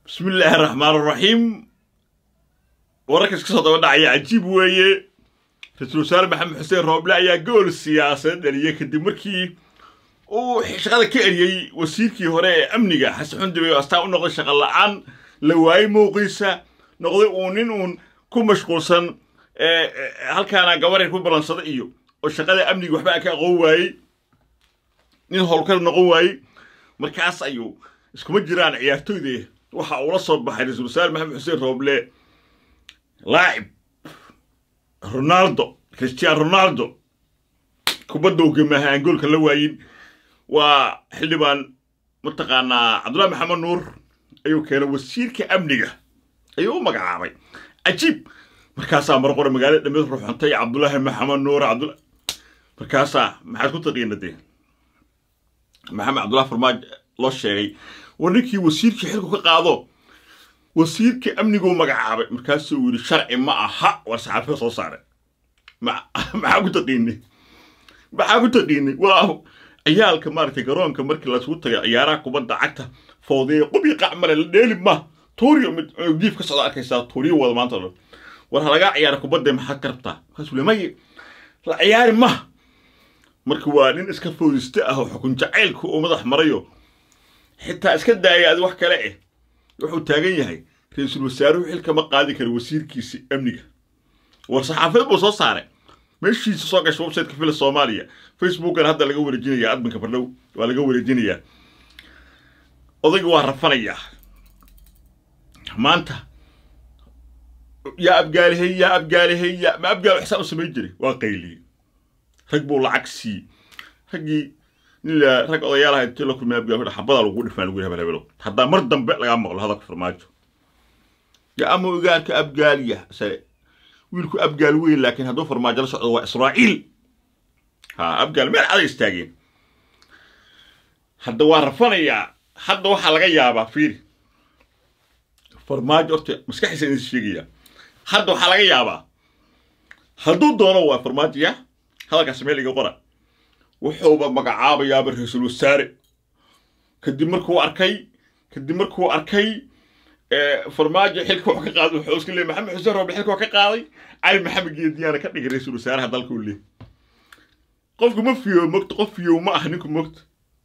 bismi illaahi araxmaan araxiim wararkas ka soo daba dhacaya cajiib weeye ra-iisul wasaare maxamed xuseen rooble ayaa gool siyaasadeed dhaliyey kadib markii uu shaqada ka eriyey wasiirkii hore ee amniga xasan xundibe oo astaan u noqday shaqa la-aan la waayey mowqiisa noqday uu nin uun ku mashquulsan halkaana gabaray ku ballansada iyo oo shaqada amniga waxba ka aqoon waayey nin howlkar noqon waayey markaas ayuu iskuma jiraan ciyaartoyda waxa uu la soo baxay ra-iisul wasaare maxamed xuseen rooble laacib ronaldo christian ronaldo kubadda uu gemaha aan goolka la waayin waa xildhibaan mataqaanaa cabdullahi maxamed nuur ayuu keenay wasiirka amniga ayuu u magacaabay cajiib markaasaa mar qore magaalada dhameed ruuxantay cabdullaahi maxamed nuur cabdul markaasaa maxaad ku taqiina dee maxamed cabdullahi farmaajo loo sheegay war ninkii wasiirkii xilku ka qaado wasiirka amniguu magacaabay markaasuu yidhi sharci ma aha war saxaafada soo saaray maxaa ku taqiinay maxaa ku taqiinay waa ciyaalka maaragtay garoonka markii lasugu tagay ciyaaraha kubadda cagta foodeeye qubii qac male la dheeli ma tuuriyo mid diif ka socda arkaysaa tuuriyo wada maanta dhan war ha lagaa ciyaara kubadda maxaad ka rabtaa markaasuu le maye la ciyaari ma marka waa nin iska foodiste ah oo xukun jacaylka uu madax marayo xitaa iska daaya adi wax kale eh wuxuu taagan yahay ra-iisul wasaaruhu xilka ma qaadi kara wasiirkiisi amniga war saxaafadeed buu soo saaray meeshiisa soo gasha websiteka fila soomaaliya facebookan hadda laga wareejinaya adminka bardhow waa laga wareejinayaa odayga waa rafanayaa maanta yaa abgaalihey yaa abgaalihey yaa ma abgaal xisaan u samayn jiray waa qayliyey rag buu lacag siiyey raggii nin la rag odayaal ahayd intii la kulmay abgaal xabadaa lagu dhifaa lagu hebel hebelo haddaa mar dambe lagaa maqlo hadalka farmaajo ya ama ogaarka abgaaliya sare wiilku abgaal weyn laakiin hadduu farmaajo la socdo waa israa'iil ha abgaal meel caday istaageen hadda waa rafanayaa hadda waxaa laga yaabaa fiiri farmaajo horta maskaxiisa idin sheegayaa hadda waxaa laga yaabaa hadduu doono waa farmaajo ya hadalkaas meel iga qora wuxuuba magacaabayaaba ra-iisul wasaare kadib markuu arkay kadib markuu arkay farmaajo xilka wax ka qaaday wuxuu iska leeyay maxamed xuseen rooble xilka wax ka qaaday cali maxamed geediyaana ka dhigay ra-iisul wasaaraha dalka u leey qofku ma fiyo mogta qof fiyow ma ah ninku mogta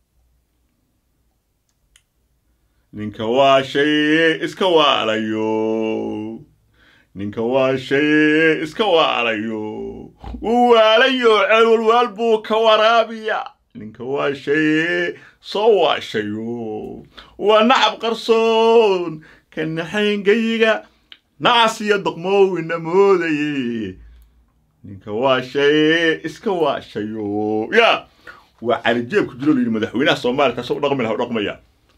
ninka waa shay iska waalayo ninka waa shay iska waalayo wuu waalayo ceelwalwaal buu ka waraabiya ninka waa shay soo waashayo waa nacab qarsoon ka naxayngayiga nacas iyo doqmoowina moodaye ninka waa shay iska waashayo ya waa calijeebku jiro layidhi madaxweynaha soomaaliya taasoo u dhaqmi laha u dhaqmaya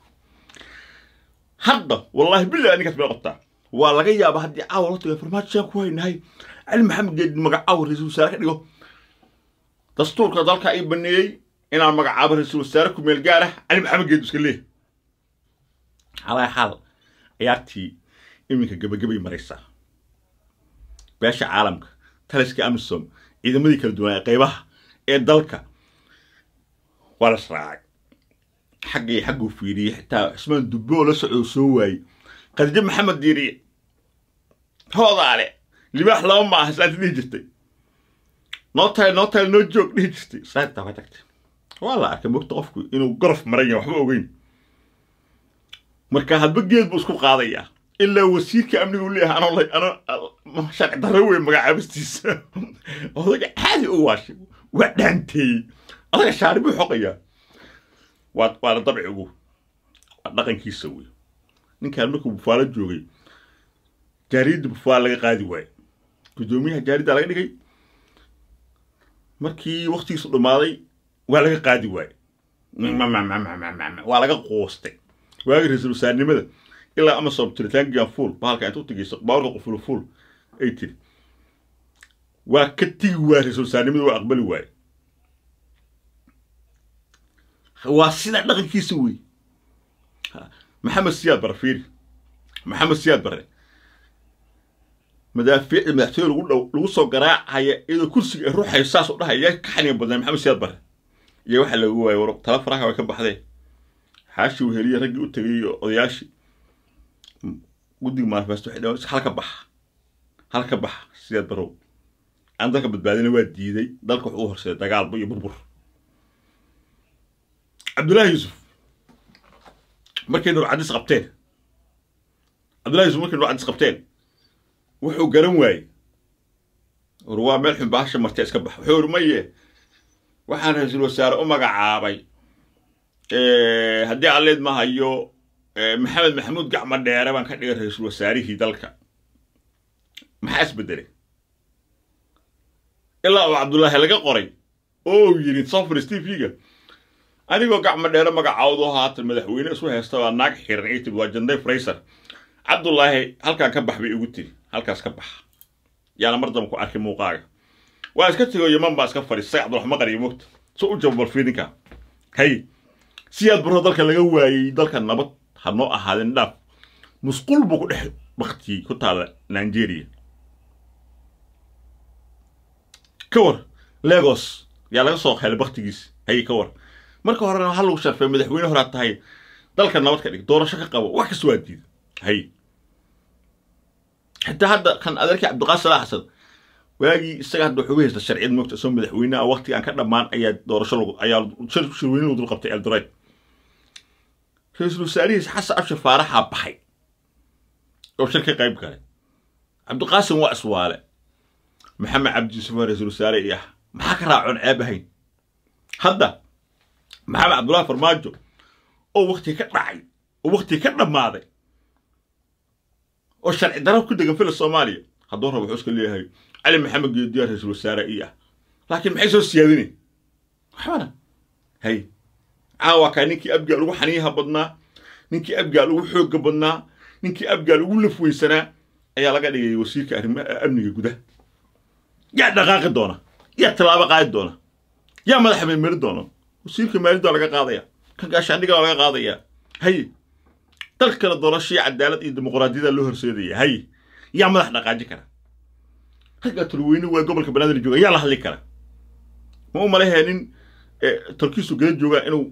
hadda wallaahi billahi ninkaas bay qabtaa waa laga yaabaa haddii caawa la tago farmaajo saan ku haynahay cali maxamed geedi magacaawo ra-iisul wasaare ka dhigo dastuurka dalka ay baneeyey inaan magacaabo ra-iisul wasaare ku meel gaar ah cali maxamed geedi iska leeh xalaa xaal ciyaartii iminka gebagabay maraysaa beesha caalamka taliska amisom ciidamadii kala duwanaa ee qaybaha ee dalka waa la sraacay xaggay xagguu fiiriyey xitaa cismaan dubbe oo la socdo soo waayey khadiijo maxamed diiriye hoodaale libaax laba ma ah islaanta dhihi jirtay noo tahay noo tahay noo joog dhihi jirtay islaanta waa tagtay waa la arkay mogta qofku inuu gorof maran yahay waxba ogeyn marka hadba geed buu isku qaadayaa ilaa wasiirka amniga u leeyahay anoo ano sharci darro wey magacaabistiisa odaga caadi u waashay waa dhaanteeyey adaga shaari buu xoqayaa waa waana dabcigu waa dhaqankiisa wey ninkaan markuu bufaalo joogay jaariyadda bufaalo laga qaadi waaye guddoomiyaha jaaridda laga dhigay markii waktigiisu dhammaaday waa laga qaadi waaye waa laga quustay waagi ra-iisul wasaarnimada ilaa amasom tiritaankigan fuul bahalka intuu tigayso baawarka qufulu fuul ay tiri waa ka tigi waaya ra-iisul wasaarnimada waa aqbali waaye waa sidaa dhaqankiisa wey maxamed siyaad bare fiiri maxamed siyaad bare madaafiicda madaxtooye lagu dhow lagu soo garaacaya iyadoo kursiga ay ruuxayo saas u dhahaya yaa ka xaniga badnaa maxamed siyaad bare iyo waxaa lagu waayay war tala faraha way ka baxdeen xaashi weheliye raggii u tegay iyo odayaashii guddiga manifesto waxay dhaheen halka baxa halka baxa sideed barow aan dalka badbaadina waa diiday dalka wuxuu u horseeday dagaalba iyo burbur cabdullaahi yuusuf markay nur cadis qabteen cabdullahi yuusuf markay nur cadis qabteen wuxuu garan waayey war waa meel xun baasha martee iska bax wuxuu uri maye waxaan ra-iisul wasaare u magacaabay haddii alleed ma hayo maxamed maxamuud gacmo dheere baan ka dhigay ra-iisul wasaarihii dalka maxaa isbedelay ilaa uu cabdullaahi laga qoray oo uu yidhi sofris t v-ga anigoo gacmo dheere magacaawdo haatan madaxweyne isu haysta waa naag xiran ay tiri waa janday frayser cabdullaahi halkaan ka bax bay igu tiri halkaas ka bax yaana mar damba ku arkay muuqaaga waa iska tego yaman baa iska fadhiistay cabdiraxmaan qariyo mogta so u jaba balfiidinka hay siyaad baro dalka laga waayey dalka nabad ha noo ahaadeen dhaaf musqul buu ku dhex baktiyey ku taala nigeria ka war legos yaa laga soo qeelay baktigiis haye ka war marka horena waxaa lagu sharfay madaxweyne horaa tahay dalka nabad ka dhig doorasho ka qabo wax kasta waa diida hay xitaa hadda kan adeerkii cabdiqaadir salaax xasan waagii isaga hadda wuxuu haysta sharciyad moogta isagoo madaxweyne ah waqtiga aan ka dhammaan ayaa doorasho lagu ayaa shirweyne lagu dul qabtay eldoret ra-iisul wasaarihiis xasan abshir faaraxaa baxay oo shir ka qayb galay cabdiqaasim waa iswaale maxamed cabdi yuusuf waa ra-iisul wasaare iyo ah maxaa ka raacoon ceeb ahayn hadda maxamed cabdullahi farmaajo oo wakti ka dhacay oo wakti ka dhammaaday oo sharci darab ku degan fila soomaaliya hadduu rabo wuxuu iska leeyahay cali maxamed geediyaa ra-iisul wasaare ii ah laakiin maxay soo siyaadinay waxbana hay caawa kaa ninkii abgaal ugu xaniyaha badnaa ninkii abgaal ugu xoogga badnaa ninkii abgaal ugu lafweysanaa ayaa laga dhigay wasiirka arrimaha amniga gudaha yaa dhaqaaqi doona yaa tallaabo qaadi doona yaa madaxa meelmeri doona wasiirka maalidda laga qaadaya kan gaashaandhiga laga qaadaya haye dal kale doorasho iyo cadaalad iyo dimuqraadiyada loo horseedaya haye yaa madax dhaqaaji kara ragga tulweyne waa gobolka banaadir jooga yaa la hadli kara ma u malahee nin tolkiisu gada joogaa inuu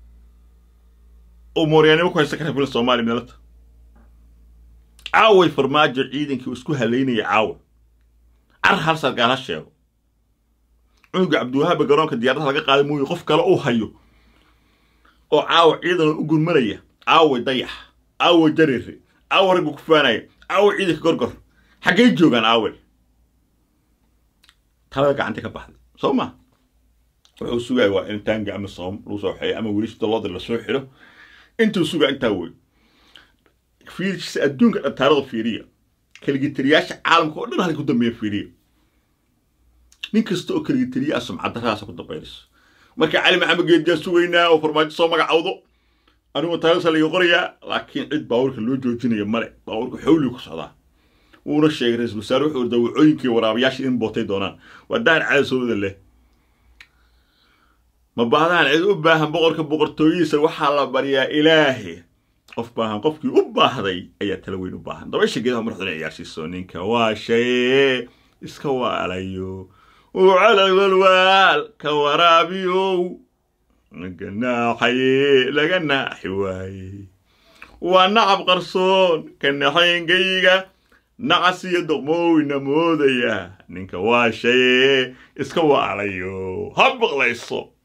uu mooryaanimo ku haysta kara fila soomaaliya meelata caaway farmaajo ciidankii isku halaynaya caawa car hal sargaal ha sheego cunuga cabdiwahaaba garoonka diyaaradaha laga qaaday mooye qof kale uu hayo oo caawa ciidan u gurmanaya caaway dayax caawa jareere caawa ragga ku faanaya caawa ciidanka gorgor xaggay joogaan aawel talada gacanta ka baxday soo ma wuxuu sugaya waa in taanga ama soom lagu soo xeeyo ama weli dalooda lasoo xidho intuu sugaa intaa wey fiirisa adduunka dhantaarada fiiriya kaligitariyaasha caalamka oo dhan halka ku dambeeya fiiriya nin kasta oo kaligitariyaa sumcadaradaasa ku dambaynayso marka cali maxamed geediyaa sugaynaa oo farmaajo soo magacawdo anigoo taariksa laga qorayaa laakiin cid baabuurka loo joojinaya male baabuurka xowligu ku socdaa wuuna sheegay ra-iisul wasaare wuxuu dawacooyinkii waraabayaasha in bootay doonaan waa daar cadasooda leh ma baahdaan cid u baahan boqorka boqortooyihiisa waxaa la baryaa ilaahi qof baahan qofkii u baahday ayaa tala weyn u baahan dabaysha geedaha madaxduna ciyaarsiiso ninka waa shaye iska waalayo uu calal walwaal ka waraabiyow laga naaxaye laga naaxi waaye waa nacab qarsoon ka naxayngayga nacas iyo doqmowina moodaya ninka waa shaye iska waalayo ha baqlayso